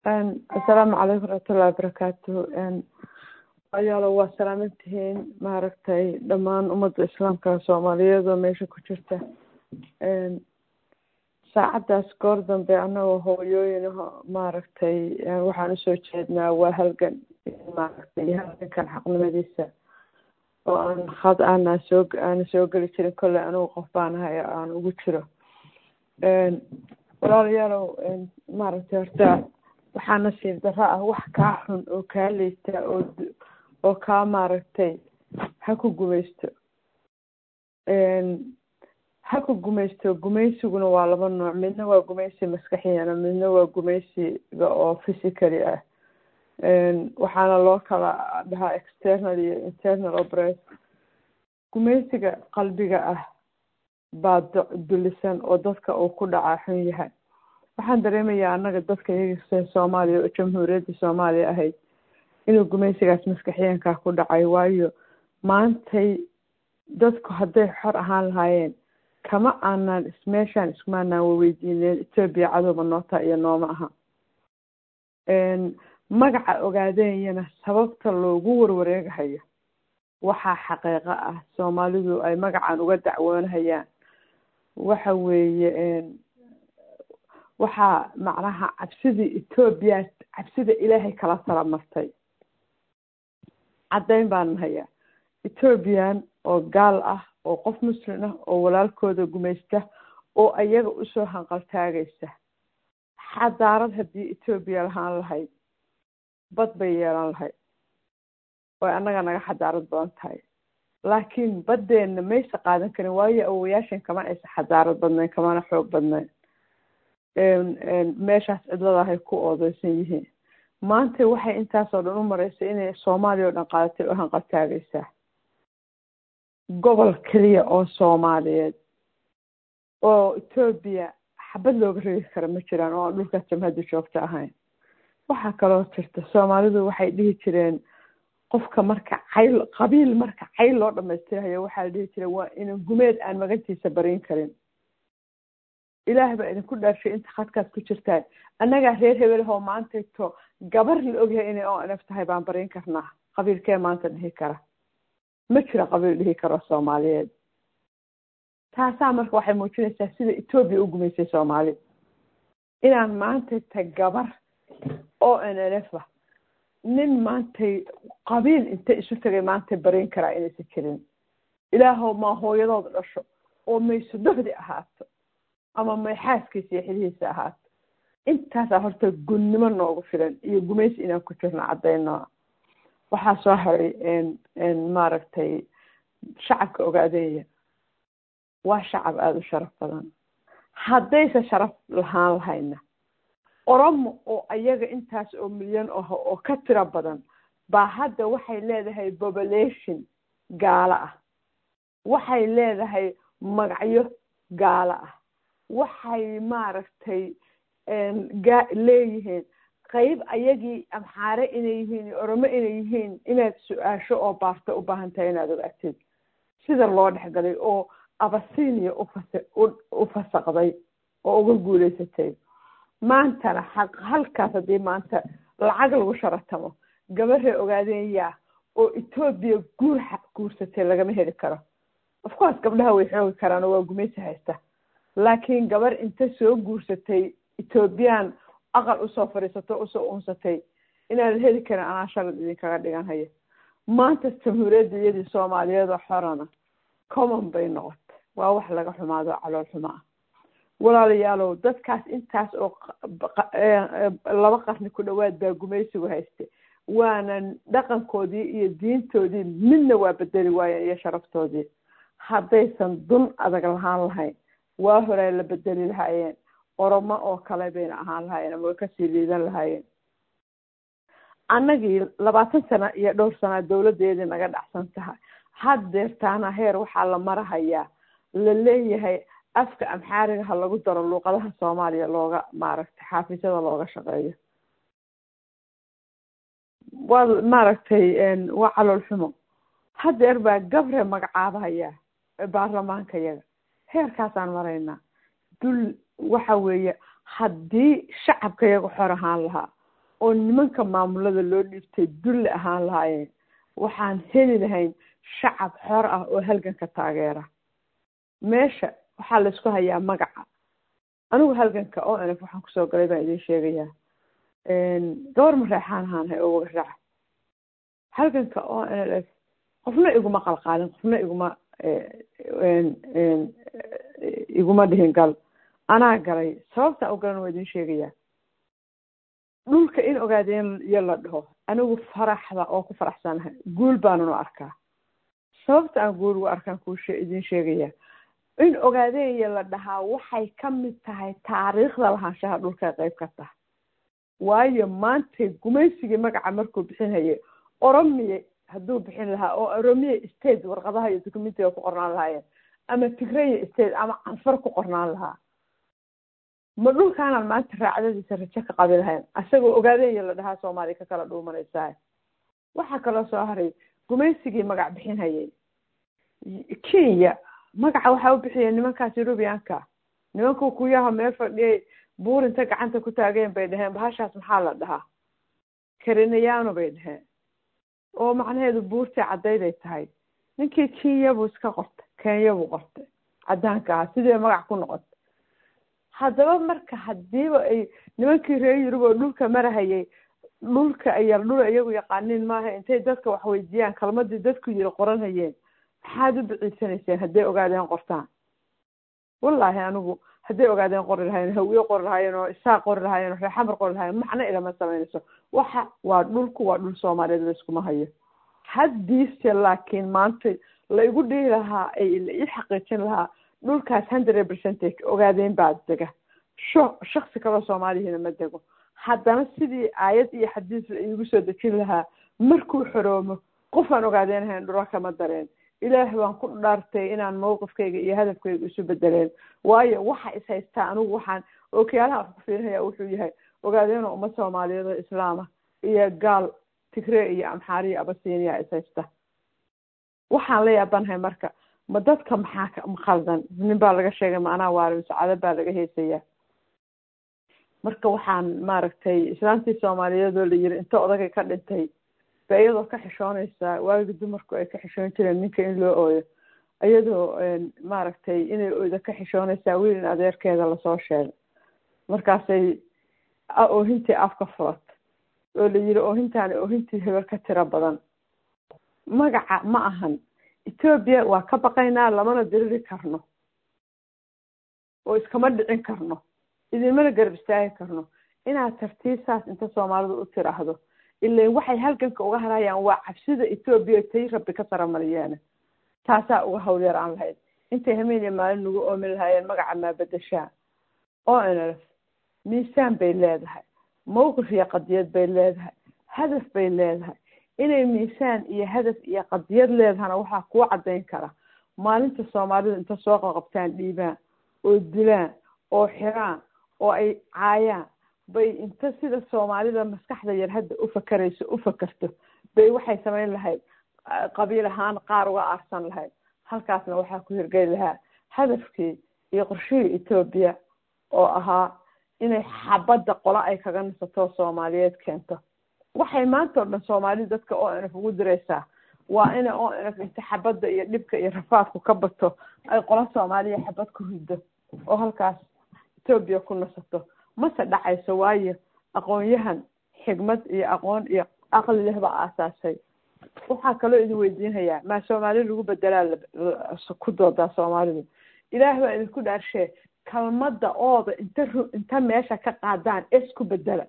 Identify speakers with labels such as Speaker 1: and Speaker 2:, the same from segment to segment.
Speaker 1: asalaamu calaykum waraxmatullahi wabarakaatu ayaalo waa salaaman tihiin maaragtay dhammaan ummadda islaamka soomaaliyeed oo meesha ku jirta saacaddaas goor dambe annagoo hooyooyin maaragtay waxaan usoo jeednaa waa halgan maaragtay halgankan xaqnimadiisa oo aan had aanaa soo aana soo geli jirin kolley anigu qof baan ahay aan ugu jiro walaalayaalow maaragtay horta waxaa nasiib darro ah wax kaa xun oo kaa liita oo oo kaa maaragtay ha ku gumaysto ha ku gumaysto gumaysiguna waa laba nooc midna waa gumaysi maskaxiyana midna waa gumaysiga oo physically ah waxaana loo kala dhahaa external iyo internal opres gumaysiga qalbiga ah baa dulisan oo dadka uu ku dhacaa xun yahay waxaan dareemayaa annaga dadka iyaga soomaaliya oo jamhuuriyadda soomaaliya ahayd inuu gumaysigaas maskaxiyankaa ku dhacay waayo maantay dadku hadday xor ahaan lahaayeen kama aanaan meeshaan iskumaanaan waweydiineen etoobiya cadowba noota iyo nooma aha magaca ogaadeeyana sababta loogu warwareegahayo waxaa xaqiiqo ah soomaalidu ay magacan uga dacwoonahayaan waxa weeye waxaa macnaha cabsidii etoobiya cabsida ilaahay kala tala martay caddayn baan hayaa etoobiyan oo gaal ah oo qof muslim ah oo walaalkooda gumaysta oo ayaga usoo hanqaltaagaysa xadaarad haddii etoobiya lahaan lahayd bad bay yeelan lahayd oy annaga naga xadaarad badan tahay laakiin baddeenna maysa qaadan karin waayo awowayaashan kama aysa xadaarad badnayn kamana xoog badnayn meeshaas cidladahay ku oodeysan yihiin maanta waxay intaasoo dhan u maraysay inay soomaaliya oo dhan qaadatay oo hanqaltaagaysaa gobol keliya oo soomaaliyeed oo etoobiya xabad looga reegi kara ma jiraan oo aan dhulkaas jamhadda joogto ahayn waxaa kaloo jirta soomaalidu waxay dhihi jireen qofka marka cayl qabiil marka cayl loo dhamaystirahayo waxaa la dhihi jiray waa inan gumeed aan magantiisa barin karin ilaah baa idinku dhaarshay inta khadkaas ku jirtaan annagaa reer hebelahoo maantayto gabar la ogyahay inay o nf tahay baan barin karnaa qabiilkee maanta dhihi kara ma jiro qabiil dhihi karo soomaaliyeed taasaa marka waxay muujinaysaa sida etoobiya u gumaysay soomaali inaan maantayta gabar o n n f a nin maantay qabiil inta isu tagay maantay barin karaa inaysan jirin ilaahow maa hooyadooda dhasho oo mayso dohdi ahaato ama may xaaskiisa iyo xilihiisa ahaato intaasaa horta gunnimo noogu filan iyo gumaysi inaan ku jirno caddayno waxaa soo haray maaragtay shacabka ogaadeeya waa shacab aada u sharaf badan haddayse sharaf lahaan lahayna oromo oo ayaga intaas oo milyan ah oo ka tiro badan baa hadda waxay leedahay population gaalo ah waxay leedahay magacyo gaalo ah waxay maaragtay ga leeyihiin qayb ayagii amxaare inay yihiin iyo oromo inay yihiin inaad su-aasho oo baarto u baahan tahay inaad ogaatid sida loo dhexgalay oo abasinia ufas u fasaqday oo uga guuleysatay maantana xaq halkaas haddii maanta lacag lagu sharatamo gabaree ogaadeeyaa oo etoobiya guur guursatay lagama heli karo of course gabdhaha way xoogi karaan oo waa gumaysi haysta laakiin gabar inta soo guursatay etoobiyaan aqal usoo fadhiisato usoo unsatay inaan heli karin anaa shalad idinkaga dhigan haya maanta jamhuuriyadda iyadii soomaaliyeed oo xorana common bay noqotay waa wax laga xumaado calool xumo ah walaalayaalow dadkaas intaas oo laba qarni ku dhowaad baa gumaysigu hayste waana dhaqankoodii iyo diintoodii midna waa bedeli waayeen iyo sharaftoodii haddaysan dun adag lahaan lahayn waa horay la bedeli lahaayeen oromo oo kale bayna ahaan lahaayeen ama way kasii liidan lahaayeen annagii labaatan sano iyo dhowr sana dowladdeedii naga dhacsan tahay haddeertaana heer waxaa la marahayaa la leeyahay afka amxaariga ha lagu daro luuqadaha soomaaliya looga maaragtay xaafisyada looga shaqeeyo waa maaragtay waa calool xumo haddeer baa gabre magacaabahayaa baarlamaanka yaga heerkaasaan maraynaa dul waxa weeye haddii shacabka iyaga xor ahaan lahaa oo nimanka maamulada loo dhiibtay dulli ahaan lahaayeen waxaan heli lahayn shacab xor ah oo halganka taageera meesha waxaa laysku hayaa magaca anigu halganka o n f waxaan kusoo galay baan idiin sheegayaa gabar mareexaan ahaanahay oo wagaraaca halganka o n f qofna iguma qalqaalin qofna iguma iguma dhihin gal anaa galay sababta u galan waa idiin sheegayaa dhulka in ogaadeen iyo la dhaho anigu faraxda oo ku faraxsanahay guul baanunu arkaa sababta aan guul ugu arkaan kuu idiin sheegayaa in ogaadeenya la dhahaa waxay ka mid tahay taariikhda lahaanshaha dhulka qayb ka tahay waayo maanta gumaysigii magaca markuu bixinhayay oromiya hadduu bixin lahaa oo oromiya state warqadaha iyo documentiga ku qornaan lahaayeen ama tigraya state ama canfar ku qornaan lahaa ma dhulkaanaan maanta raacdadiisa rajo ka qabi lahayn asagoo ogaadeenya la dhahaa soomaaliya ka kala dhuumanaysaa waxaa kaloo soo haray gumaysigii magac bixinhayay kenya magaca waxaa u bixiyeen nimankaas eurubianka nimanku kuyaha meel fadhiyay buurinta gacanta ku taageen bay dhaheen bahashaas maxaa la dhahaa karinayano bay dhaheen oo macnaheedu buurtii caddayday tahay ninkii kenya buu iska qortay kenya buu qortay caddaanka ah sidii magac ku noqotay haddaba marka hadiiba ay nimankii reer yurub oo dhulka marahayay dhulka ayar dhul iyagu yaqaaniin maaha intay dadka wax weydiiyaan kalmadii dadku yiri qoranhayeen maxaad u biciisanayseen hadday ogaadeen qortaan wallaahi anigu hadday ogaadeen qori lahayen hawiye qori lahaayeen oo isaaq qori lahaayeen oo reexamar qori lahayen macno ilama samaynayso waxa waa dhulku waa dhul soomaaliyeed layskuma hayo haddiise laakiin maanta la igu dhihi lahaa ay la ii xaqiijin lahaa dhulkaas hundred percentage ogaadeen baa dega sho shaksi kaloo soomaaliyahina ma dego haddana sidii aayad iyo xadiis la iigu soo dejin lahaa markuu xoroomo qofaan ogaadeen hayn dhula kama dareen ilaah baan ku dhaartay inaan mawqifkayga iyo hadafkayga isu bedeleen waayo waxa is haystaa anigu waxaan ookiyaalaha wax ku fiirinaya wuxuu yahay ogaadeenoo uma soomaaliyeed oo islaama iyo gaal tigree iyo amxaariya abasiiniya is haysta waxaan la yaabanahay marka ma dadka maxaa ma khaldan nin baa laga sheegay ma anaa waarin sacado baa laga heesayaa marka waxaan maaragtay islaantii soomaaliyeed oo la yiri inta odagay ka dhintay ba iyadoo ka xishoonaysaa waagii dumarku ay ka xishoon jireen ninka in loo ooyo iyadoo maaragtay inay oyda ka xishoonaysaa wiil in adeerkeeda lasoo sheegay markaasay oohintii afka furat oo la yiri oohintaani oohintii hebel ka tiro badan magaca ma ahan etoobiya waa ka baqaynaa lamana diriri karno oo iskama dhicin karno idinmana garab istaagi karno inaad tartiisaas inta soomaalidu u tiraahdo ilan waxay halganka uga harayaan waa cabsida etoobiya tay rabbi ka saramaryeene taasaa uga hawlyar aan lahayd intay hameen iyo maalin nagu oomi lahaayeen magaca maabadashaa oo nlf miisaan bay leedahay mawqif iyo qadiyad bay leedahay hadaf bay leedahay inay miisaan iyo hadaf iyo qadiyad leedahana waxaa kuu caddayn kara maalinta soomaalidu inta soo qaqabtaan dhiibaan oo dilaan oo xiraan oo ay caayaan bay inta sida soomaalida maskaxda yar hadda u fakarayso u fakerto bay waxay samayn lahayd qabiil ahaan qaar uga aarsan lahayd halkaasna waxaa ku hirgeli lahaa hadafkii iyo qorshihii etoobiya oo ahaa inay xabadda qolo ay kaga nasato soomaaliyeed keento waxay maanta o dhan soomaalidu dadka o nf ugu diraysaa waa ina o nf inta xabadda iyo dhibka iyo rafaadku ka bato ay qolo soomaaliya xabad ku riddo oo halkaas etoobiya ku nasato mase dhacayso waayo aqoon-yahan xigmad iyo aqoon iyo aqli leh baa aasaasay waxaa kaloo idin weydiinhayaa maa soomaali lagu bedelaa ku doodaa soomaalidu ilaah baa idinku dhaarshee kalmadda ooda inta inta meesha ka qaadaan es ku bedela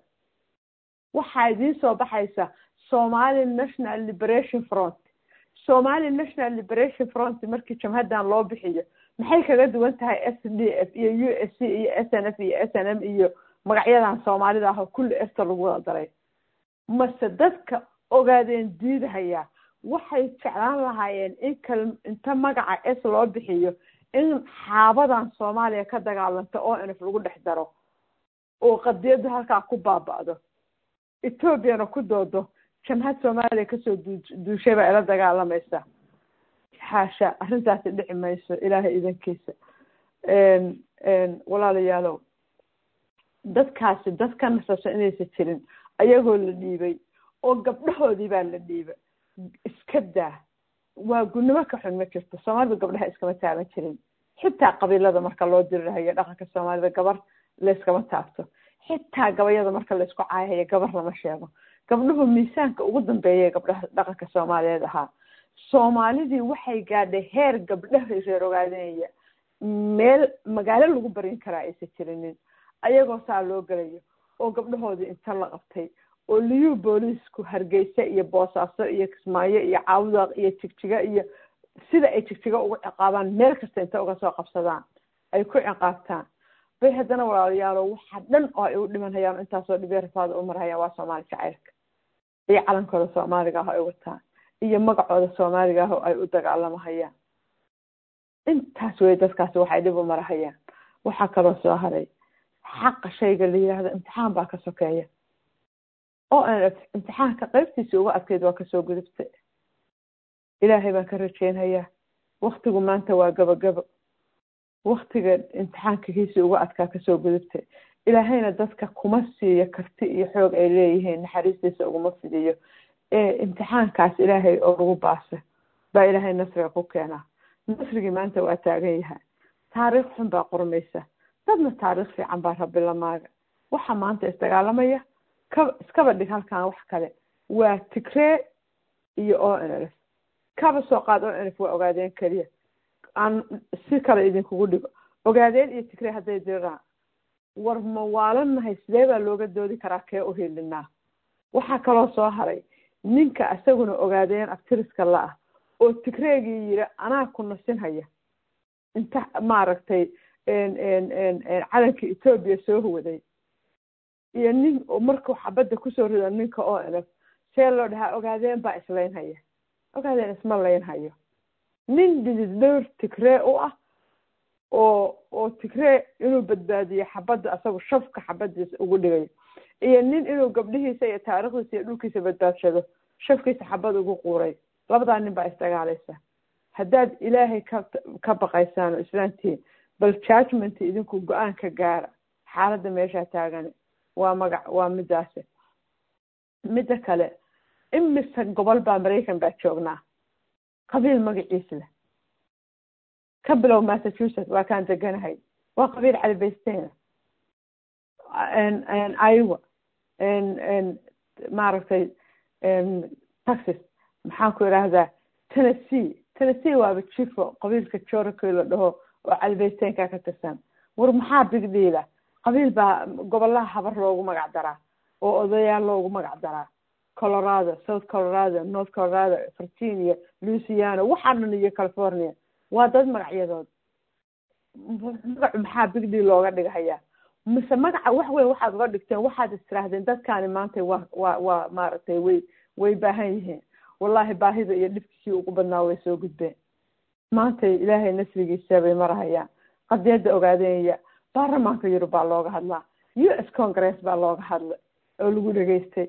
Speaker 1: waxaa idiin soo baxaysa somali national liberation front somali national liberation front markii jamhaddan loo bixiyo maxay kaga duwan tahay s d f iyo u s c iyo s n f iyo s n m iyo magacyadan soomaalida ah oo kulli efta lagu wada daray mase dadka ogaadeen diidhayaa waxay jeclaan lahaayeen in kal inta magaca s loo bixiyo in xaabadan soomaaliya ka dagaalanta o nf lagu dhex daro oo qadiyadda halkaa ku baaba'do etoobiyana ku doodo jamhad soomaaliya kasoo duu duushay baa ila dagaalamaysa xaasha arrintaasi dhici mayso ilaahay idankiisa walaalayaalow dadkaasi dad ka nasasho inaysa jirin ayagoo la dhiibay oo gabdhahoodii baa la dhiibay iska daa waa gunnimo ka xun ma jirto soomaalida gabdhaha iskama taaban jirin xitaa qabiilada marka loo dirirahayo dhaqanka soomaalida gabar layskama taabto xitaa gabayada marka laysku caayahayo gabar lama sheego gabdhuhu miisaanka ugu dambeeya gabdhaha dhaqanka soomaaliyeed ahaa soomaalidii waxay gaadhay heer gabdhaha reer ogaadanaya meel magaalo lagu barin karaa aysan jirinin ayagoo saa loo gelayo oo gabdhahoodii inta la qabtay oo liyuu booliisku hargeysa iyo boosaaso iyo kismaayo iyo caawdaaq iyo jigjiga iyo sida ay jigjiga ugu ciqaabaan meel kasta inta uga soo qabsadaan ay ku ciqaabtaan bay haddana walaalayaalo waxa dhan oo ay u dhimanhayaan intaasoo dhibee rafaada u marhayaan waa soomaali jacaylka iyo calankooda soomaaliga ah oo ay wataan iyo magacooda soomaaliga ah oo ay u dagaalamahayaan intaas wey dadkaasi waxay dhib u marahayaan waxaa kaloo soo haray xaqa shayga la yidhaahdo imtixaan baa ka sokeeya oo aan imtixaanka qaybtiisii uga adkeyd waa kasoo gudubtay ilaahay baan ka rajeynhayaa waktigu maanta waa gabagabo waktiga imtixaanka kiisii uga adkaa kasoo gudubtay ilaahayna dadka kuma siiyo karti iyo xoog ay leeyihiin naxariistiisa uguma fidiyo ee imtixaankaas ilaahay oo lagu baasa baa ilaahay nasriga ku keenaa nasrigii maanta waa taagan yahay taariikh xun baa qurmaysa dadna taariikh fiican baa rabbi lamaaga waxa maanta isdagaalamaya ka iskaba dhig halkan wax kale waa tigree iyo o n f kaba soo qaad o n f waa ogaadeen keliya aan si kale idinkugu dhigo ogaadeen iyo tigree hadday diraan war ma waalannahay sidee baa looga doodi karaa kee u hilinaa waxaa kaloo soo haray ninka isaguna ogaadeen abtiriska la-ah oo tigreegii yiri anaa ku nasinhaya inta maaragtay calanka etoobiya soo huwaday iyo nin markuu xabadda kusoo rido ninka o n f see loo dhahaa ogaadeen baa islaynhaya ogaadeen isma laynhayo nin dhidid dhowr tigree u ah oo oo tigree inuu badbaadiyo xabadda asagu shafka xabadiisa ugu dhigayo iyo nin inuu gabdhihiisa iyo taariikhdiisa iyo dhulkiisa badbaadshado shafkiisa xabad ugu quuray labadaa nin baa isdagaalaysa haddaad ilaahay ka ka baqaysaan oo islaantihiin bal judgment idinku go-aan ka gaara xaaladda meeshaa taagani waa magac waa midaasi midda kale imise gobol baa maraykan baa joognaa qabiil magaciis leh ka bilow massachusetts waa kaan deganahay waa qabiil calibaysteena iowa maaragtay texas maxaan ku idhaahdaa tennessee tennessee waaba jifo qabiilka joroko la dhaho oo calibaysteenka ka tirsan war maxaa bigdhiila qabiil baa gobolaha habar loogu magac daraa oo odayaal loogu magac daraa colorado south colorado north colorado virginia louisiana waxaa dhan iyo california waa dad magacyadood magacu maxaa bigdhiil looga dhigahayaa mise magaca wax weyn waxaad uga dhigteen waxaad istirahdeen dadkaani maanta waa waa waa maaragtay way way baahan yihiin wallahi baahida iyo dhibkisii ugu badnaa way soo gudbeen maanta ilaahay nasrigiisa bay marahayaan qadiyadda ogaadeenya baarlamaanka yurub baa looga hadlaa u s congress baa looga hadlay oo lagu dhegeystay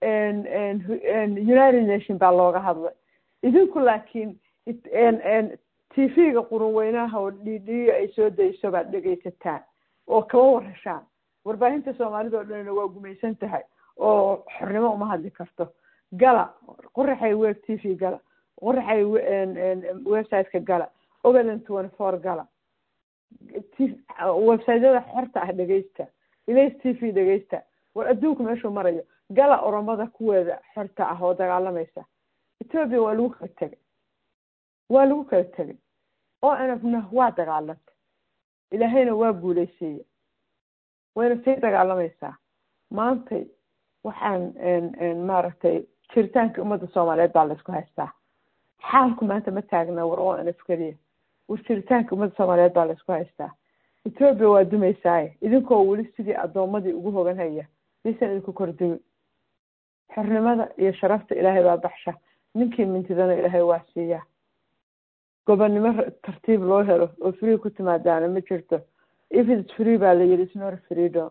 Speaker 1: united nation baa looga hadlay idinku laakiin t v-ga qurun weynaha oo dhidhiyo ay soo dayso baad dhegaysataan oo kaba warashaan warbaahinta soomaalida oo dhanna waa gumaysan tahay oo xornimo uma hadli karto gala qoraxay web t v gala qoraxay websiteka gala ogadan twenty four gala websiteyada xorta ah dhegeysta ilays t v dhegeysta war adduunku meeshuu marayo gala oromada kuweeda xorta ah oo dagaalamaysa ethoobia waa lagu kala tegay waa lagu kala tegay oo nfna waa dagaalanta ilaahayna waa guuleysiiye wayna sii dagaalamaysaa maantay waxaan maaragtay jiritaanka ummadda soomaaliyeed baa laysku haystaa xaalku maanta ma taagna war oo nf keliya war jiritaanka ummadda soomaaliyeed baa laysku haystaa ethoobia waa dumaysaaye idinkoo weli sidii addoomadii ugu hogan haya diisan idinku kordumi xornimada iyo sharafta ilaahay baa baxsha ninkii mintidana ilaahay waa siiyaa gobonnimo tartiib loo helo oo free ku timaadaana ma jirto if its free baa la yidhi snor freedom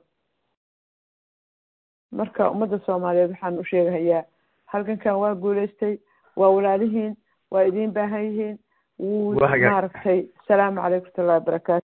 Speaker 1: marka ummadda soomaaliyeed waxaan u sheegahayaa halkankan waa guuleystay waa walaalihiin waa idiin baahan yihiin wuu maaragtay asalaamu calaykum watullahi wabarakaatu